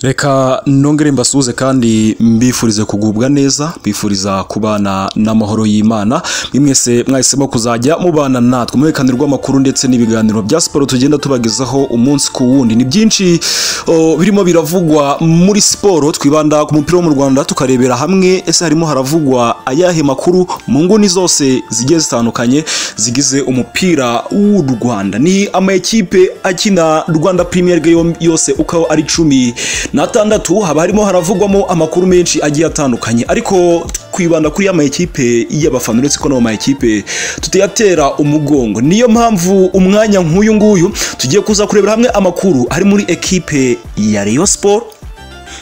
reka nongere mbasuhuze kandi mbifurize kugubwa neza mbifuriza kubana n'amahoro y'imana mwese mwahisemo kuzajya mubana natwe umwerekaniro rw'amakuru ndetse n'ibiganiro bya siporo tugenda tubagezaho umunsi ku wundi ni byinshi o, birimo biravugwa muri siporo twibanda ku mupira wo mu rwanda tukarebera hamwe ese harimo haravugwa ayahe makuru mu nguni zose zigiye zitandukanye zigize umupira w'u rwanda ni amakipe akina rwanda premier League yo- yose uko ari cumi n'atandatu haba harimo haravugwamo amakuru menshi agiye atandukanye ariko twibanda kuri ya mayikipe y'abafana uretse ko n'ayo mayikipe tutayatera umugongo niyo mpamvu umwanya nk'uyu nguyu tugiye kuza kurebera hamwe amakuru ari muri ekipe ya Rayon Sport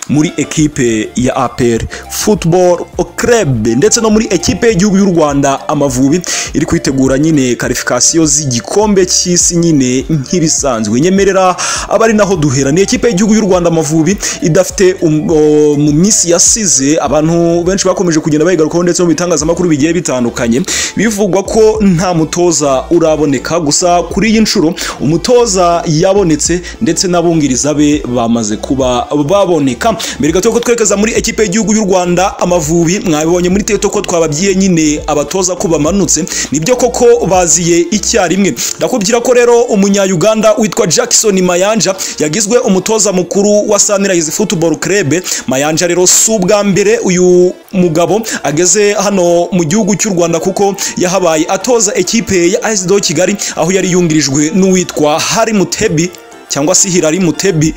muri ekipe ya APR Football Club ndetse no muri ekipe y'igihugu y'u Rwanda Amavubi iri kwitegura nyine karifikasiyo z'igikombe cy'isi nyine nk'ibisanzwe nyemerera aba ari naho duhera ni ekipe y'igihugu y'u Rwanda Amavubi idafite um- o- mu minsi yasize abantu benshi bakomeje kugenda bayigarukaho ndetse no mu bitangazamakuru bigiye bitandukanye bivugwa ko nta mutoza uraboneka gusa kuri iyi nshuro umutoza yabonetse ndetse n'abungiriza be bamaze kuba baboneka mbere gato ko twerekeza muri ekipe y'igihugu y'u rwanda amavubi mwabibonye muri teto ko twababyiye nyine abatoza ko bamanutse nibyo koko baziye icyarimwe ndakubwira ko rero umunya-uganda witwa jackson mayanja yagizwe umutoza mukuru wa sunrise football club mayanja rero si ubwa mbere uyu mugabo ageze hano mu gihugu cy'u rwanda kuko yahabaye atoza ekipe ya asdo kigali aho yari yungirijwe n'uwitwa hari mutebi cyangwa se hirari mutebi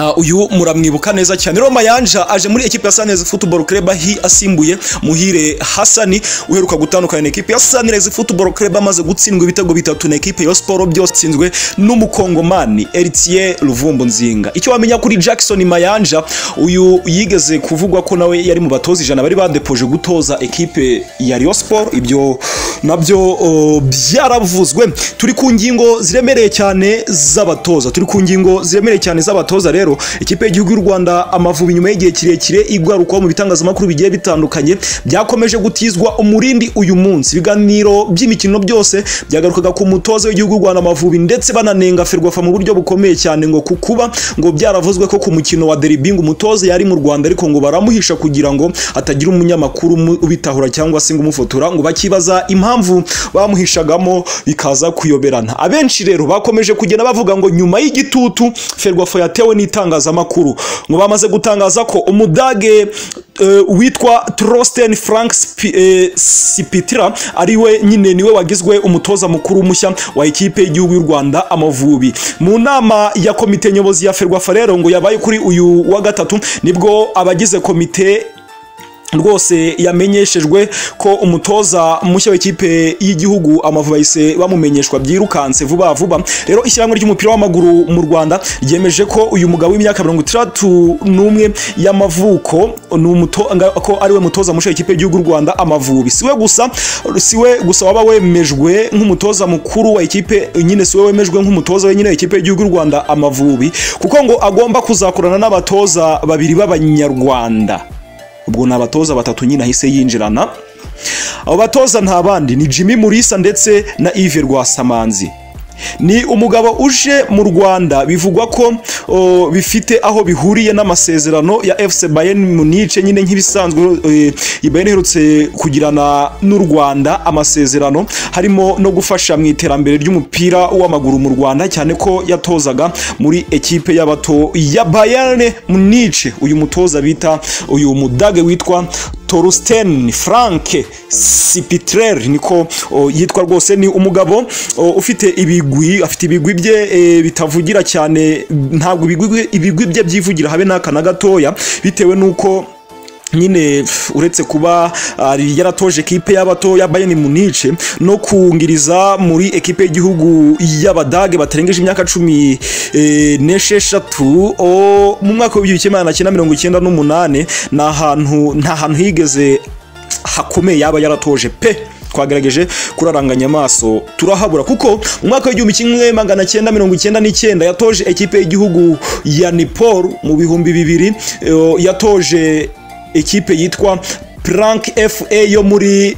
Ah, uyu muramwibuka neza cyane rero mayanja aje muri ekipe ya Sunrise Football Club ahi asimbuye muhire Hasani uheruka gutandukana na ekipe ya Sunrise Football Club amaze gutsindwa ibitego bitatu na ekipe ya Sport byose itsinzwe n'umukongomani Eritier Ruvumbu Nzinga icyo wamenya kuri Jackson Mayanja uyu yigeze kuvugwa ko nawe yari mu batoza ijana bari badepoje gutoza ekipe ya Rayon Sport ibyo nabyo oh, byaravuzwe turi ku ngingo ziremereye cyane z'abatoza turi ku ngingo ziremereye cyane z'abatoza rero ikipe y'igihugu y'u Rwanda amavubi nyuma y'igihe kirekire igarukaho mu bitangazamakuru bigiye bitandukanye byakomeje gutizwa umurindi uyu munsi ibiganiro by'imikino byose byagarukaga ku mutoza w'igihugu y'u Rwanda amavubi ndetse bananenga ferwafa mu buryo bukomeye cyane ngo kukuba ngo byaravuzwe ko ku mukino wa deribingi umutoza yari mu Rwanda ariko ngo baramuhisha kugira ngo hatagira umunyamakuru umu- ubitahura cyangwa se ngo umufotora ngo bakibaza impamvu bamuhishagamo bikaza kuyoberana abenshi rero bakomeje kugenda bavuga ngo nyuma y'igitutu ferwafa yatewe n'itangazamakuru ngo bamaze gutangaza ko umudage eh, witwa Trosten Frank Spi- eh, Sipitira ari we nyine niwe wagizwe umutoza mukuru mushya wa ikipe y'igihugu y'u Rwanda Amavubi mu nama ya komite nyobozi ya ferwafa rero ngo yabaye kuri uyu wa gatatu nibwo abagize komite rwose yamenyeshejwe ko umutoza mushya w'ikipe y'igihugu amavubi bahise bamumenyeshwa byirukanse vuba vuba rero ishyirahamwe ry'umupira w'amaguru mu rwanda ryemeje ko uyu mugabo w'imyaka mirongo itandatu n'umwe y'amavuko ni umuto- nga- ko ari we mutoza mushya w'ikipe y'igihugu y'u rwanda amavubi si we gusa si we gusa waba wemejwe nk'umutoza mukuru wa ikipe nyine si we wemejwe nk'umutoza wenyine w'ikipe y'igihugu y'u rwanda amavubi kuko ngo agomba kuzakorana n'abatoza babiri b'abanyarwanda ubwo ni abatoza batatu nyine ahise yinjirana abo batoza nta bandi ni Jimmy Mulisa ndetse na Yves Rwasamanzi ni umugabo uje mu Rwanda bivugwa ko o, bifite aho bihuriye n'amasezerano ya FC Bayern Munich nyine nk'ibisanzwe e, iyi Bayern iherutse kugirana n'u Rwanda amasezerano harimo no gufasha mu iterambere ry'umupira w'amaguru mu Rwanda cyane ko yatozaga muri ekipe y'abato ya Bayern Munich uyu mutoza bita uyu mudage witwa Torsten Frank Sipitrer niko o, yitwa rwose ni umugabo o, ufite ibigwi afite ibigwi bye e, bitavugira cyane ntabwo ibigwi ibigwi bye byivugira habe n'aka na gatoya bitewe n'uko nyine pf, uretse kuba ari yaratoje ekipe y'abato ya Bayern Munich no kungiriza muri ekipe y'igihugu y'abadage batarengeje imyaka cumi eh, n'esheshatu o, mu mwaka w'ibihumbi kimwe magana cyenda mirongo icyenda n'umunani ni ahantu nta hantu higeze hakomeye yaba yaratoje pe twagerageje kuraranganya amaso turahabura kuko mu mwaka w'igihumbi kimwe magana cyenda mirongo icyenda n'icyenda yatoje ekipe y'igihugu ya Nepal mu bihumbi bibiri eh, yatoje ekipe yitwa Plank FA yo muri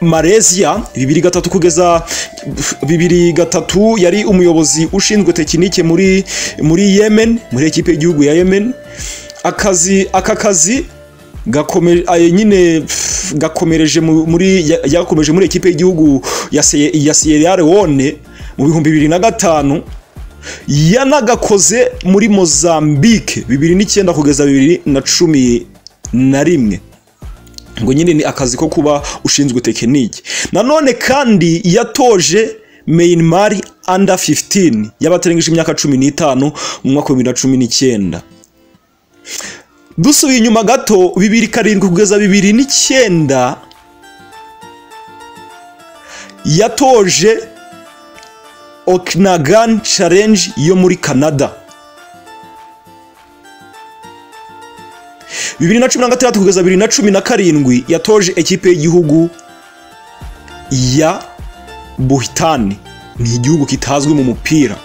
Malaysia bibiri gatatu kugeza bibiri gatatu yari umuyobozi ushinzwe tekinike muri muri Yemen muri ekipe y'igihugu ya Yemen akazi aka kazi gakomeje nyine pf, gakomereje mu- muri ya- yakomeje muri ekipe y'igihugu ya Se- ya Sierra Leone mu bihumbi bibiri na gatanu yanagakoze muri Mozambique bibiri n'icyenda kugeza bibiri na cumi na rimwe ngo nyine ni akazi ko kuba ushinzwe tekiniki nanone kandi yatoje Myanmar under 15 y'abatarengeje imyaka cumi n'itanu mu mwaka wa bibiri na cumi n'icyenda dusubiye inyuma gato bibiri karindwi kugeza bibiri n'icyenda yatoje okinagan challenge yo muri canada bibiri na cumi na gatandatu kugeza bibiri na cumi na karindwi yatoje ekipe y'igihugu ya buhitani ni igihugu kitazwi mu mupira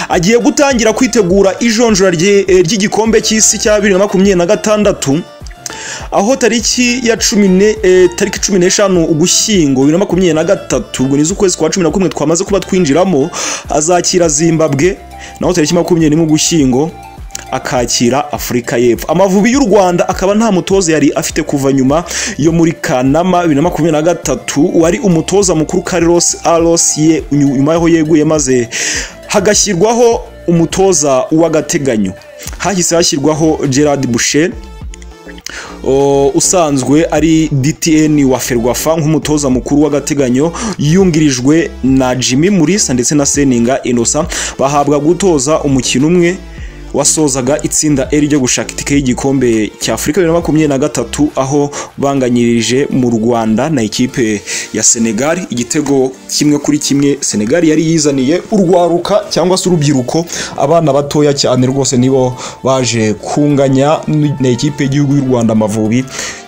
agiye gutangira kwitegura ijonjora rye- eh, ry'igikombe cy'isi cya bibiri na makumyabiri na gatandatu aho tariki ya cumi ne eh, tariki cumi n'eshanu ugushyingo bibiri na makumyabiri na gatatu ubwo ni z'ukwezi kwa cumi na kumwe twamaze kuba twinjiramo azakira zimbabwe naho tariki makumyabiri n'imwe ugushyingo akakira afurika y'epfo amavubi y'u rwanda akaba nta mutoza yari afite kuva nyuma yo muri kanama bibiri na makumyabiri na gatatu wari umutoza mukuru carlos aros ye nyuma y'aho yeguye maze hagashyirwaho umutoza w'agateganyo hahise hashyirwaho gerard bushen o, usanzwe ari DTN wa Ferwafa nk'umutoza mukuru w'agateganyo yungirijwe na Jimmy Mulisa ndetse na Seninga Innocent bahabwa gutoza umukino umwe wasozaga itsinda E ryo gushaka itike y'igikombe cya Afurika bibiri na makumyabiri na gatatu aho banganyirije mu Rwanda na ikipe ya Senegal igitego kimwe kuri kimwe Senegal yari yizaniye urwaruka cyangwa se urubyiruko abana batoya cyane rwose nibo baje kunganya na ikipe y'igihugu y'u Rwanda Amavubi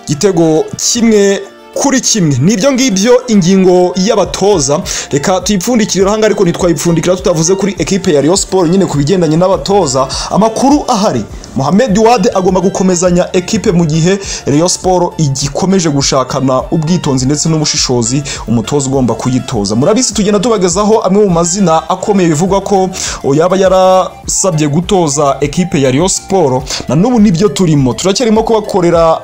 igitego kimwe kuri kimwe nibyo ngibyo ingingo y'abatoza reka tuyipfundikire urahanga ariko ntitwayipfundikira tutavuze kuri ekipe ya Rayon Sport nyine ku bigendanye n'abatoza amakuru ahari Mohamed Wade agomba gukomezanya ekipe mu gihe Rayon Sport igikomeje gushakana ubwitonzi ndetse n'ubushishozi umutoza ugomba kuyitoza murabizi tugenda tubagezaho amwe mu mazina akomeye bivugwa ko o, yaba yarasabye gutoza ekipe ya Rayon Sport na n'ubu nibyo turimo turacyarimo kubakorera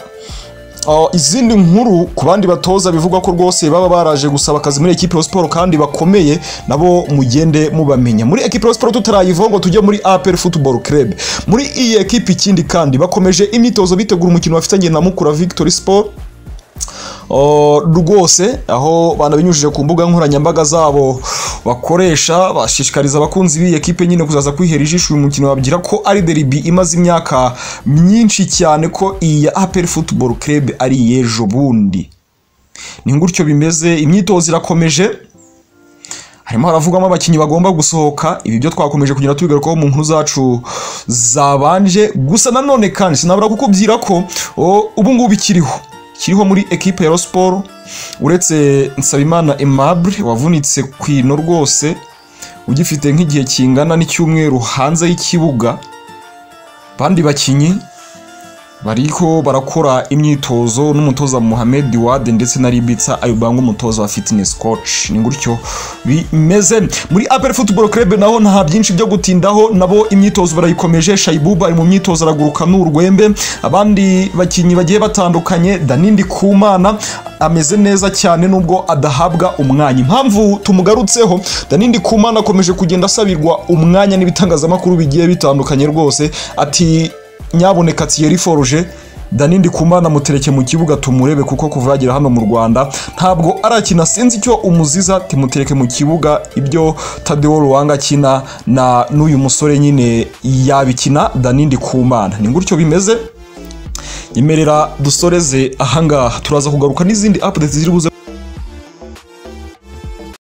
Uh, izindi nkuru ku bandi batoza bivugwa ko rwose baba baraje gusaba akazi muri ekipe ya siporo kandi bakomeye nabo mugende mubamenya muri ekipe ya siporo tutarayivaho ngo tujye muri APR Football Club muri iyi ekipe ikindi kandi bakomeje imyitozo bitegura umukino bafitanye na Mukura Victory Sport Uh, rwose aho banabinyujije ku mbuga nkoranyambaga zabo bakoresha bashishikariza abakunzi b'iyi ekipe nyine kuzaza kwihera ijisho uyu mukino babwira ko ari deribi imaze imyaka myinshi cyane ko iyi ya APR Football Club ari iy'ejo bundi ni gutyo bimeze imyitozo irakomeje harimo haravugwamo abakinnyi bagomba gusohoka ibi byo twakomeje kugenda tubigarukaho mu nkuru zacu zabanje gusa nanone kandi sinabura kukubwira ko o, ubu ngubu ikiriho kiriho muri ekipe ya Rayon Sport uretse Nsabimana Aimable wavunitse ku ino rwose ugifite nk'igihe kingana n'icyumweru hanze y'ikibuga bandi bakinnyi bariko barakora imyitozo n'umutoza Mohamed Wade ndetse na Ribitsa Ayubango umutoza wa fitness coach ni gutyo bimeze muri APR Football Club naho nta byinshi byo gutindaho nabo imyitozo barayikomeje Shaibuba ari mu myitozo araguruka n'urwembe abandi bakinnyi bagiye batandukanye Danindi Kumana ameze neza cyane nubwo adahabwa umwanya impamvu tumugarutseho Danindi Kumana akomeje kugenda asabirwa umwanya n'ibitangazamakuru bigiye bitandukanye rwose ati nyaboneka Thierry Forge Danindi Kumana mutereke mu kibuga tumurebe kuko kuva yagera hano mu Rwanda ntabwo arakina sinzi icyo umuziza timutereke mu kibuga ibyo Tadeo Ruwanga akina na n'uyu musore nyine yabikina Danindi Kumana ni gutyo bimeze nyemerera dusoreze ahangaha turaza kugaruka n'izindi updates ziri buze